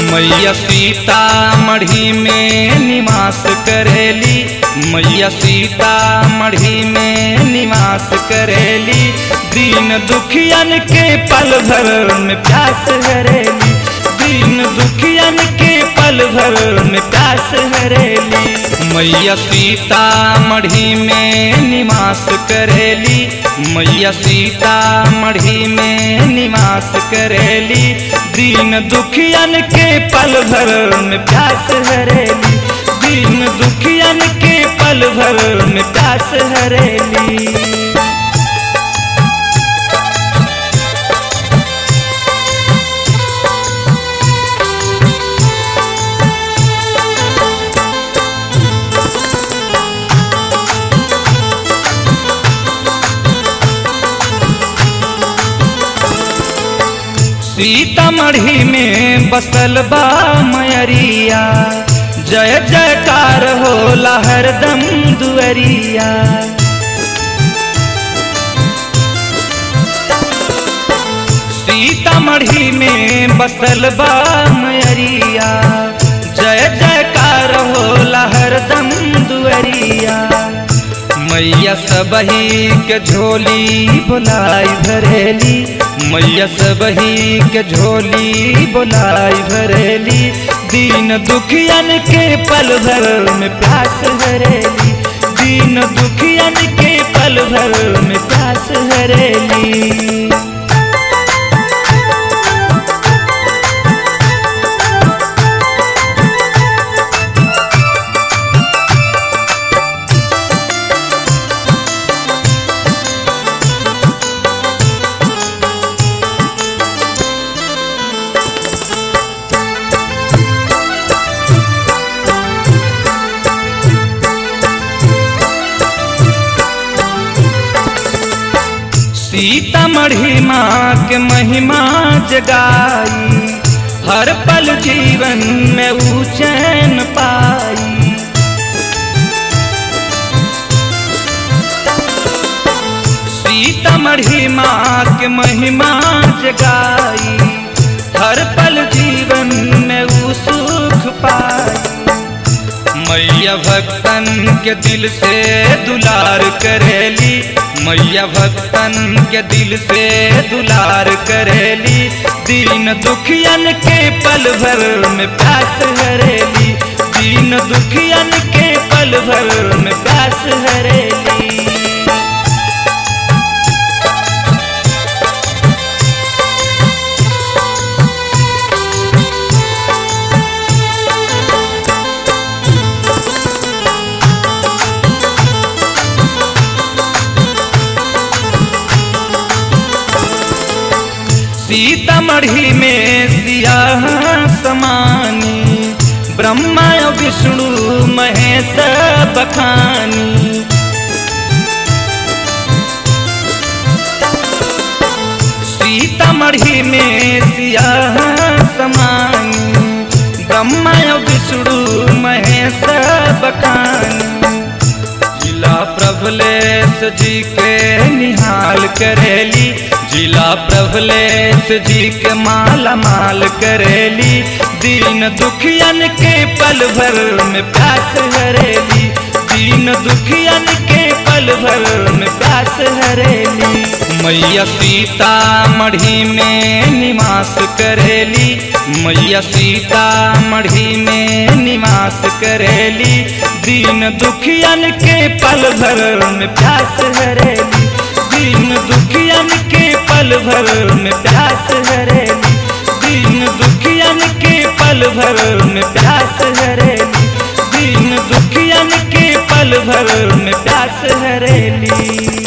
मैया सीता मढ़ी में निवास करेली मैया सीता मढ़ी में निवास करेली दीन दुखियन के पल भर में प्यास हरेली दीन दुखियन के पल भर में प्यास हरेली मैया सीता मढ़ी में निवास करेली मैया सीता मढ़ी में निवास करेली दीन दुखियन के पल भर में प्यास हरेली दीन दुखियन के पल भर में प्यास हरेली सीतामढ़ी में बसल बा मयरिया जय जयकार होला हरदम दुअरिया सीतामढ़ी में बसल बा मयरिया जय जयकार होला हरदम दुअरिया मैया सबही के झोली बोलाई भरेली मैया सबही के झोली बोलाई भरेली दीन दुखियन के पल भर में प्यास हरेली दीन दुखियन के पल भर में प्यास हरेली सीतामढ़ी माँ के महिमा जगाई हर पल जीवन में ऊ चैन पाई सीतामढ़ी माँ के महिमा जगाई हर पल जीवन में ऊ सुख पाई मैया भक्तन के दिल से दुलार करेली मैया भक्तन के दिल से दुलार करेली दीन दुखियन के पल भर में प्यास हरेली दीन दुखियन के पल भर में प्यास हरेली सीतामढ़ी में सियाह समानी ब्रह्मा विष्णु महेश बखानी सीतामढ़ी में सियाह समानी ब्रह्मा विष्णु महेश बखानी जिला प्रभलेश जी के निहाल करेली जिला प्रभलेश जी के माला माल करेली दीन दुखियन के पल भर में प्यास हरेली दीन दुखियन के पल भर में प्यास हरेली मैया सीता मढ़ी में निवास करेली मैया सीता मढ़ी में निवास करेली दीन दुखियन के पल भर में प्यास हरेली दीन दुखियन के पल भर में प्यास हरेली दीन दुखियन के पल भर में प्यास हरेली दीन दुखियन के पल भर में प्यास हरेली